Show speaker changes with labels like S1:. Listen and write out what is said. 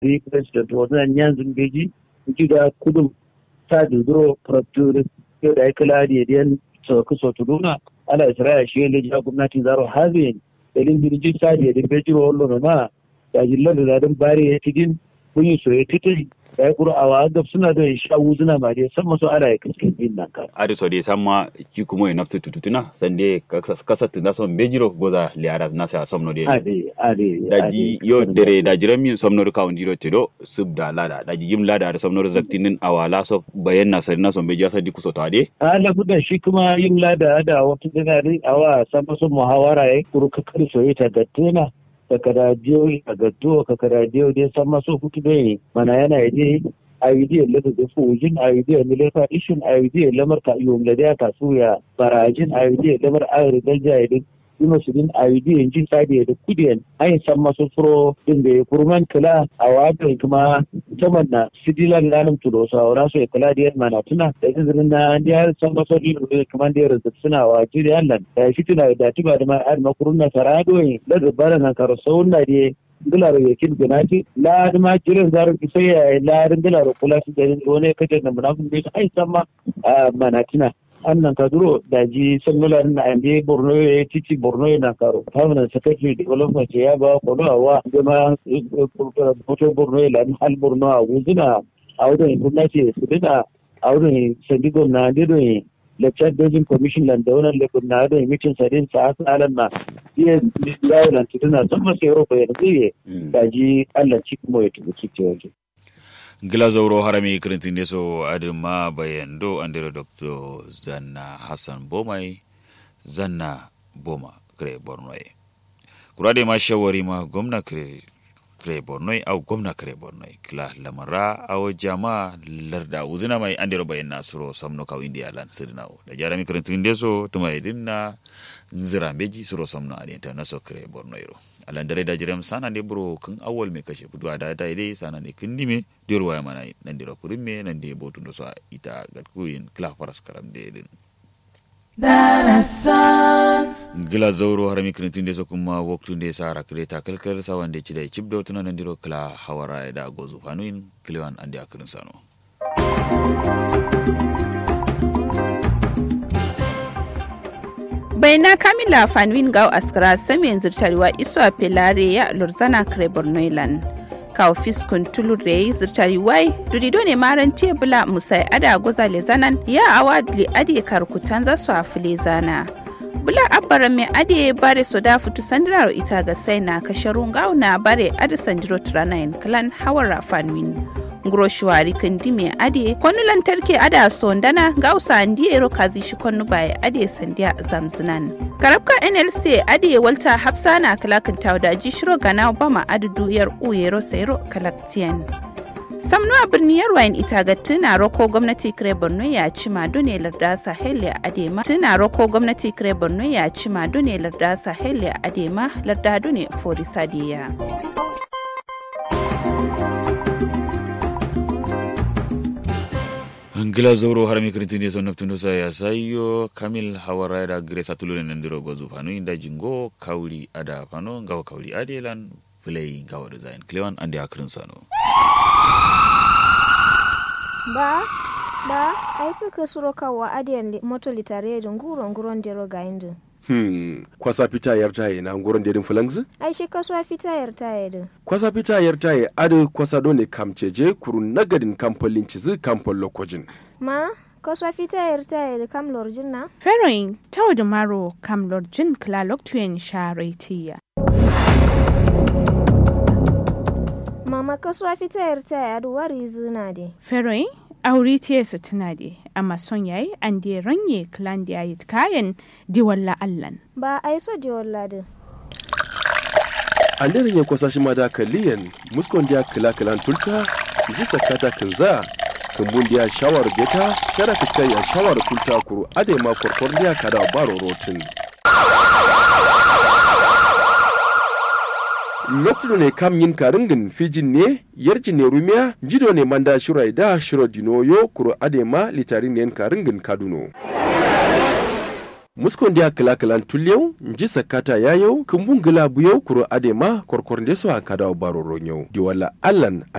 S1: the president wannan yanzu beji gida kudum ta duduro protector yau da aikala da yadiyan sauki sotuduna ala isra'a shi ne ja gwamnati zaro hazin dalin birjin sa da yadin beji wa wallo ma da jillar da zadin bari ya tidin kun yi soye titin da ya kuro awa gab suna da sha wuzuna ma dai san masu ala ya kaskin din nan ka
S2: ari so dai samma ki kuma ya naftu tututuna sande kasat na son bejiro goza liara na sa somno dai
S1: ade ade
S2: daji yo dere da jiran min somno ka on diro tedo sub da lada daji yim lada da somno zaktinin awala so bayan na sari na son bejiya sa di kuso tade
S1: ala budan shi kuma yin lada da wata dinari awa san masu muhawara ya kuro kakar soye ta gattena kakara diyo a gaddo kakara diyo dai san masu hutu dai mana yana yaje idea lada da fujin idea milefa ishin idea lamar ka iyo da ka suya barajin idea lamar ayar dalja ya din yuma su din idea jin sadi da kudiyan ai san masu furo din da ya kurman kala a wadda kuma saman na sidilan lanum tudo sa ora so kala da mana tuna da izinin na da san masu din da kuma da yarda suna wa jiri Allah da shi tuna da tiba da ma ar makurun na sarado da zubara na karo sauna da dilaro ya kin ganati la ma jirin zaru sai ya la dilaro kula su da wani kaje da munafin da ai san ma manatina annan kaduro da ji sannular na ande borno ya titi borno na karo permanent secretary development ya ba kodo awa jama foto borno ya hal borno a wuzina a wurin gwamnati su dina a wurin sandigo na dido lecture dojin commission lan da wannan lekun na da mitin sadin sa aka alan na iya yawo lan tuduna sun masa europa ya zai da ji Allah ci kuma ya tubuki ce waje
S3: gilazauro harami kirintinde so adima bayando andiro dr zanna hassan bomai zanna boma kre bornoy kurade ma shawari ma gwamna kre kre bornoy au gwamna kre bornoy kila lamara au jama larda uzina mai andiro bayanna suro samno kaw india lan sirnawo da jarami kirintinde so tuma idinna nzira beji suro samno adi internaso kre bornoy ro alandare da jiram sana ne buro kan awal me kashe budu da ta dai sana ne kin dime dur waya mana nan dira kurin me nan de botun do so ita gat kuyin kla faras karam de din gila zauro har mi krintin de so kuma waktu de sara kreta kalkal sawan de chida chibdo tuna nan diro kla hawara da gozu fanuin kliwan ande akrin sano
S4: baina kamila fanwin gaw askara samiyan zirtariwa iswa pelare ya lurzana kare bornoilan kawo fiskun tulure zirtari wai durido ne maran tebula musai ada goza le zanan ya awa duli adi karkutan za su afile zana bula abbara mai adi bare so da fitu sandiraro ita ga sai na kasharun gaw na bare adi sandiro tranayin kalan hawara fanwin nguro shuwari kandi me ade kwanu lantarki ada sondana gausa andi ero kazi shi kwanu baya ade sandiya zamzinan karabka nlc ade walta hafsana kalakin tawda ji shiro gana bama adudu yar uyero sayro kalaktiyan samnuwa birniyar wayan ita ga tuna roko gwamnati kire borno ya ci mado ne larda sahel ya adema tuna roko gwamnati kire borno ya ci mado ne larda sahel ya adema larda ne forisadiya
S3: ngila zoro harami kirintinde so naftundo sa ya sayo kamil hawara da gre satulure nandiro gozu fano inda jingo kawli ada fano ngawa kawli adelan play ngawa design klewan ande akrin sano
S5: ba ba ai suka suro kawa adiyan moto litare da nguro nguron dero ga indu
S6: Hmm, kwasa fita yar taye na nguron dedin fulangzi?
S5: ai shi kasuwa fita yar taye din
S6: Kwasa fita yar taye adu kwasa dole kamceje kuru nagadin kamfolin cizi kamfol lokojin.
S5: ma kasuwa fita yar taye da kam lorjin na
S7: Feroin tau da maro kam lorjin klalok tuyen sharetiya.
S5: mama kasuwa fita yar taye adu wari zina de
S7: Feroin auri tiyesa tuna de amma son yayi an de ranye klan da yayi kayan diwalla allan.
S5: ba ai so je walladin
S6: Anderin ya kwasa shi ma da kaliyan muskon dia kila kilan tulta ji sakata kinza kumbun dia shawar beta shara fiskai ya shawar kulta kuru ade ma korkor dia kada baro rotin. lokacin ne kam yin karingin fijin ne yarji ne rumiya jido ne manda shirai da shiro dinoyo kuro adema litarin ne karingin kaduno muskon dia kila kilan tulyau nji sakata yayau kumbun gila buyau kuro adema korkor ndeso akada baro ronyau diwala allan